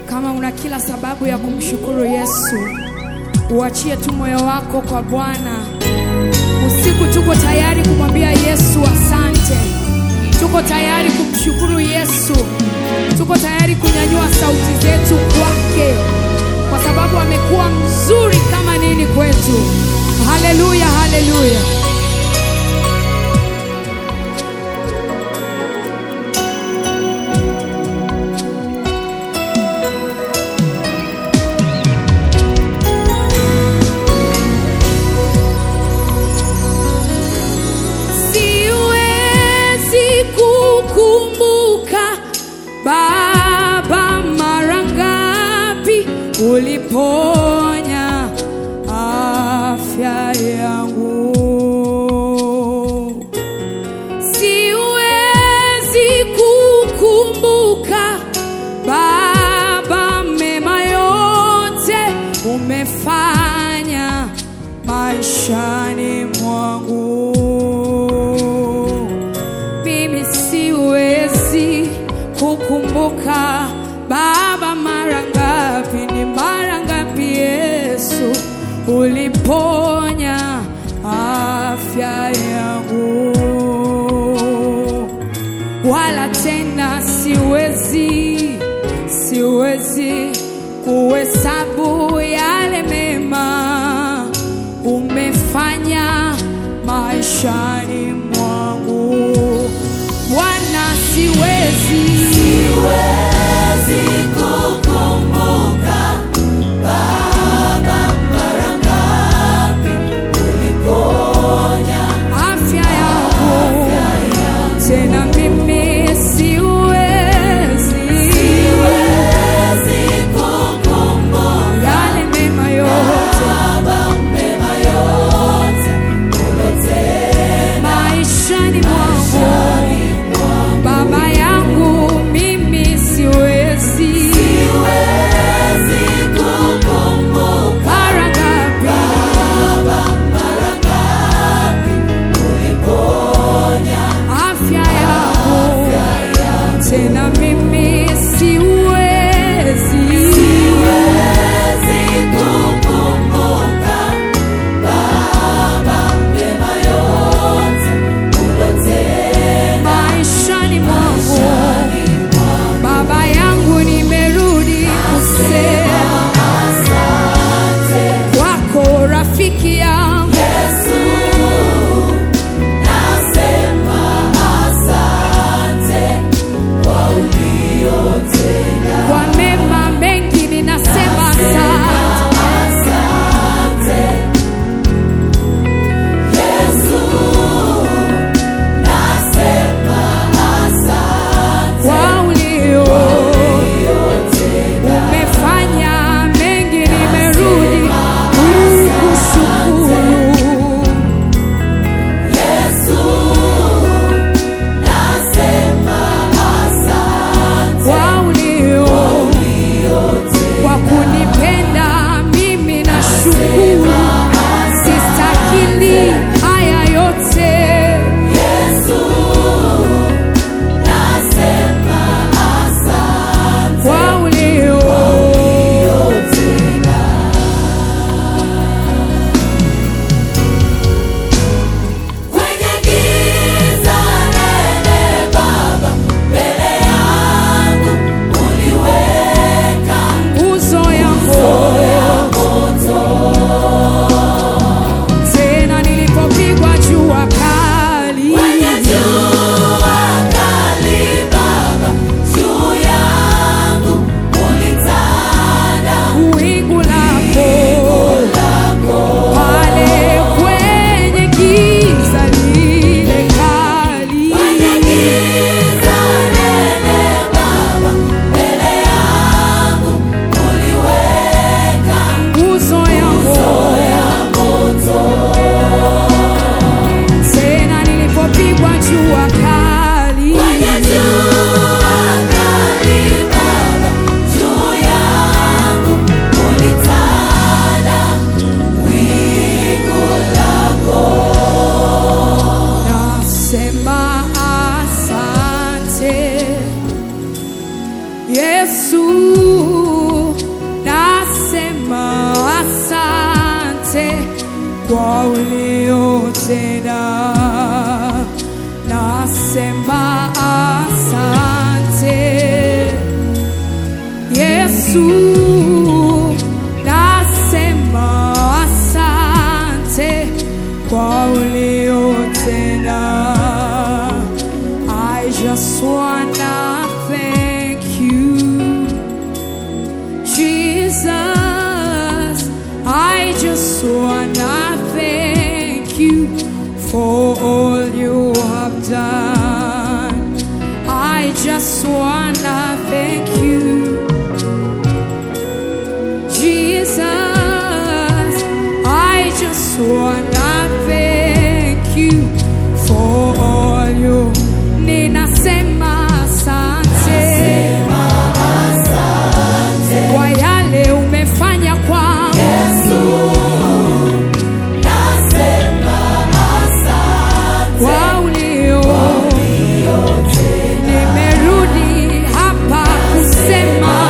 Kama una kila sababu ya kumshukuru Yesu, uachie tu moyo wako kwa Bwana. Usiku tuko tayari kumwambia Yesu asante. Tuko tayari kumshukuru Yesu. Tuko tayari kunyanyua sauti zetu kwake kwa sababu amekuwa mzuri kama nini kwetu. Haleluya, haleluya. Siwezi kukumbuka Baba, mara ngapi uliponya afya yangu. Siwezi kukumbuka Baba, mema yote umefanya maishani mwangu. Mimi siwezi kukumbuka Baba, mara ngapi, ni mara ngapi Yesu uliponya afya yangu, wala tena siwezi, siwezi kuhesabu yale mema umefanya maishani mwangu Bwana, siwezi, Siwezi kukumbuka Baba, mara ngapi uliponya afya yangu tena mimi siwezi, Siwezi kukumbuka yale mema yote Baba, mema yote umetenda maishani mwangu maishani mwangu. Baba yangu mimi siwezi, Siwezi kukumbuka mara ngapi Baba, mara ngapi uliponya afya yangu kwa uliotenda. Nasema asante Yesu, nasema asante kwa uliotenda. I just wanna thank you, Jesus. I just wanna thank you for all you have done. I just wanna thank you, Jesus. I just wanna thank you for all you. Ninasema asante kwa yale umefanya kwangu. Kwa ulio nimerudi hapa kusema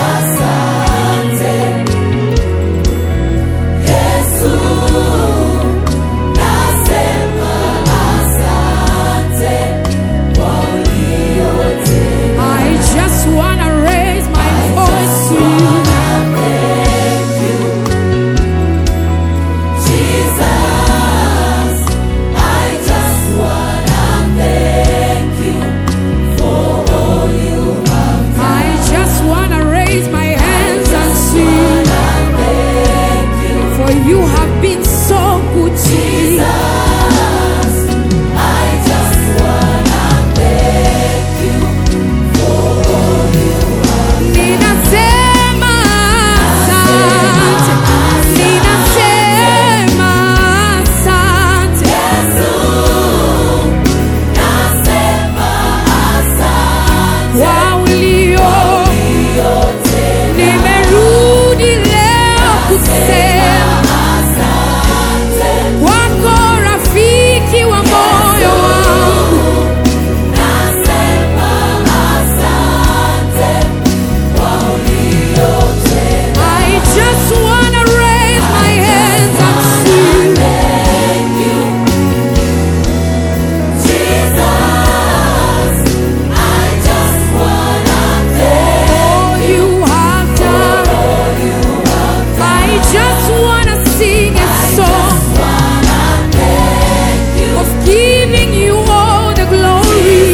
I just wanna raise my voice to you. I just wanna raise my hands and sing. For you have been so good to me. Ninasema asante. Ninasema asante. Kwa ulio nimerudi leo kusema wako rafiki wa moyo wangu I just wanna raise my hands and sing all you have done. I just wanna sing a song of giving you all the glory.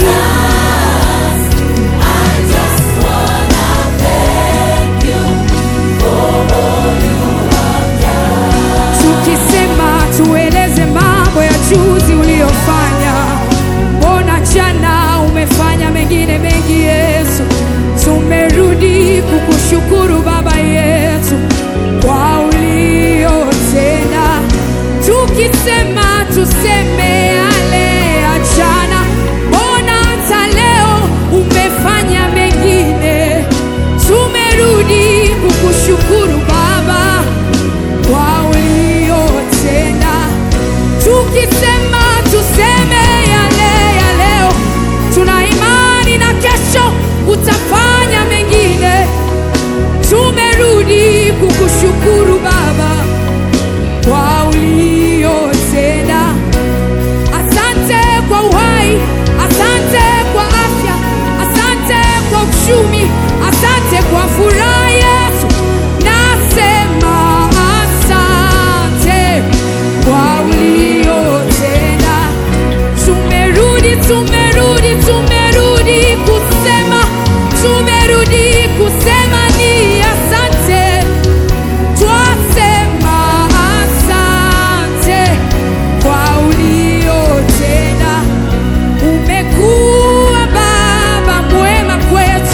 Tukisema tueleze mambo ya juzi uliyofanya, mbona jana umefanya mengine mengi Yesu. Tumerudi kukushukuru Baba yetu kwa uliotenda. Tukisema tuseme yale ya jana, mbona hata leo umefanya mengine. Tumerudi kukushukuru Baba kwa uliotenda. Tukisema tuseme yale ya leo, tuna imani na kesho utafanya mengine. Tumerudi kukushukuru Baba kwa uliotenda. Asante kwa uhai, asante kwa afya, asante kwa uchumi, asante kwa furaha Yesu. Nasema asante kwa uliotenda. Tumerudi, tumerudi, tumerudi kusema, tumerudi kusema ni asante. Twasema asante kwa uliotenda. Umekuwa Baba mwema kwetu,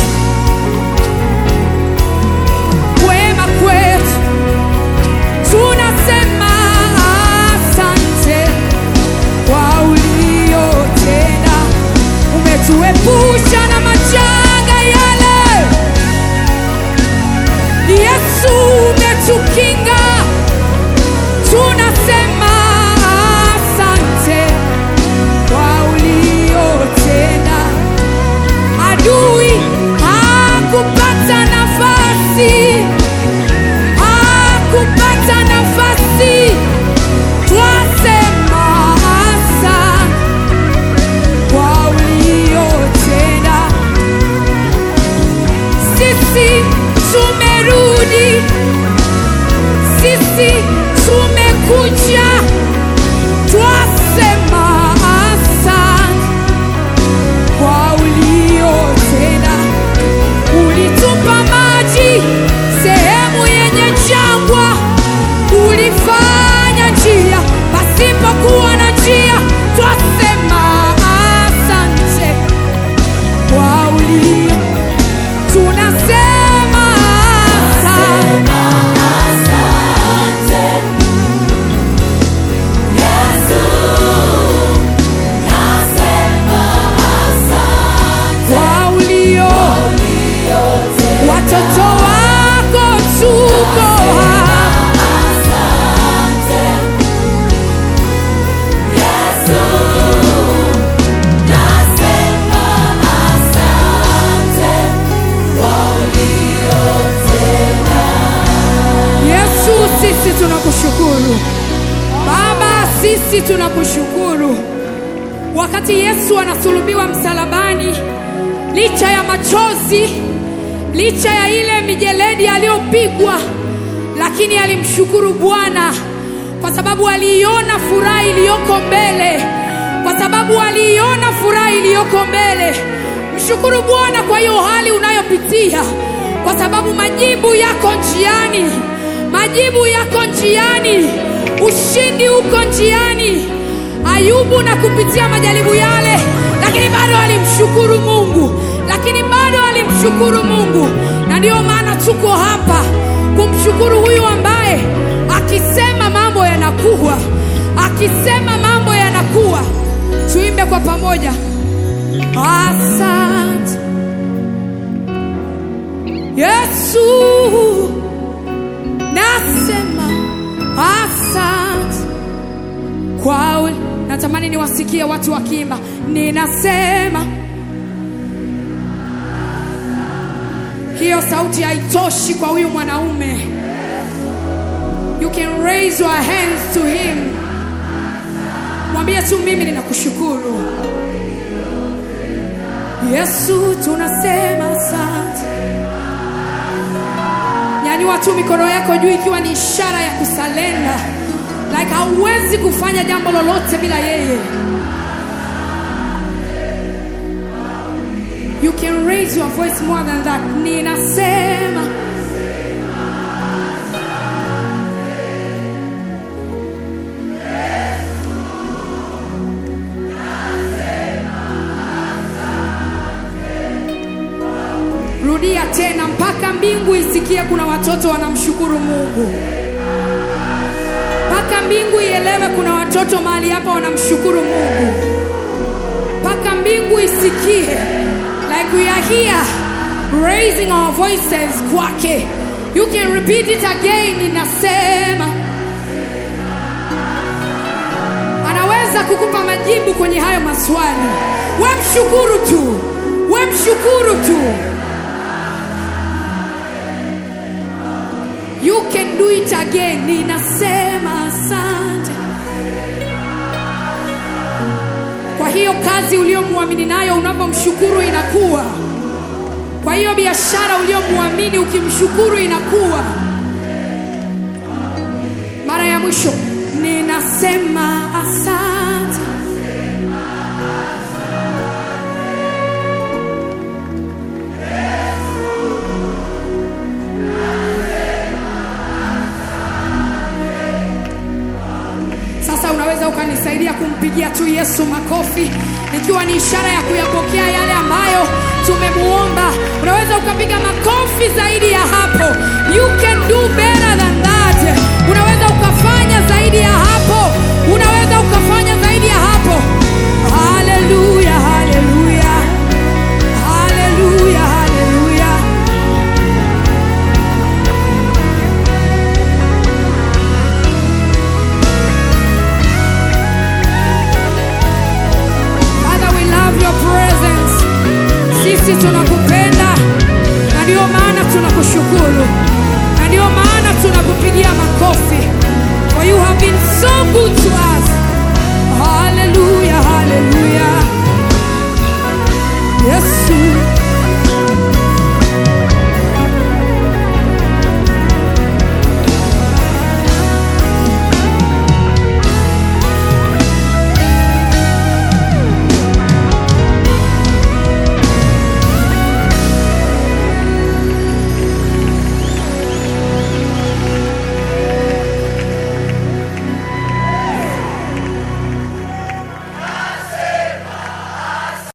mwema kwetu. Tunasema asante kwa uliotenda. Umetuepusha na anasulubiwa msalabani, licha ya machozi, licha ya ile mijeledi aliyopigwa, lakini alimshukuru Bwana kwa sababu aliiona furaha iliyoko mbele, kwa sababu aliiona furaha iliyoko mbele. Mshukuru Bwana kwa hiyo hali unayopitia, kwa sababu majibu yako njiani, majibu yako njiani, ushindi uko njiani. Ayubu na kupitia majaribu yale, lakini bado alimshukuru Mungu, lakini bado alimshukuru Mungu, na ndiyo maana tuko hapa kumshukuru huyu ambaye akisema mambo yanakuwa, akisema mambo yanakuwa. Tuimbe kwa pamoja, asante Yesu, nasema asante kwa ule. Natamani niwasikie watu wakiimba, ninasema. Hiyo sauti haitoshi kwa huyu mwanaume. You can raise your hands to him. Mwambie tu mimi ninakushukuru. Yesu tunasema asante. Nyanyua tu mikono yako juu ikiwa ni ishara ya kusalenda. Like hauwezi kufanya jambo lolote bila yeye. You can raise your voice more than that. Ninasema. Rudia tena mpaka mbingu isikie kuna watoto wanamshukuru Mungu. Mpaka mbingu ielewe kuna watoto mahali hapa wanamshukuru Mungu. Mpaka mbingu isikie like we are here raising our voices kwake. You can repeat it again. Ninasema anaweza kukupa majibu kwenye hayo maswali. We mshukuru tu, we mshukuru tu. You can do it again. Ninasema asante kwa hiyo kazi uliyomwamini nayo, unapomshukuru inakuwa. Kwa hiyo biashara uliyomwamini, ukimshukuru inakuwa. Mara ya mwisho, ninasema asante. Sasa unaweza ukanisaidia kumpigia tu Yesu makofi, ikiwa ni ishara ya kuyapokea yale ambayo tumemuomba. Unaweza ukapiga makofi zaidi ya hapo. You can do better than that. Unaweza ukafanya zaidi ya hapo, unaweza ukafanya zaidi ya hapo. Haleluya, haleluya, haleluya, haleluya. Father, we love your presence. Sisi tunaku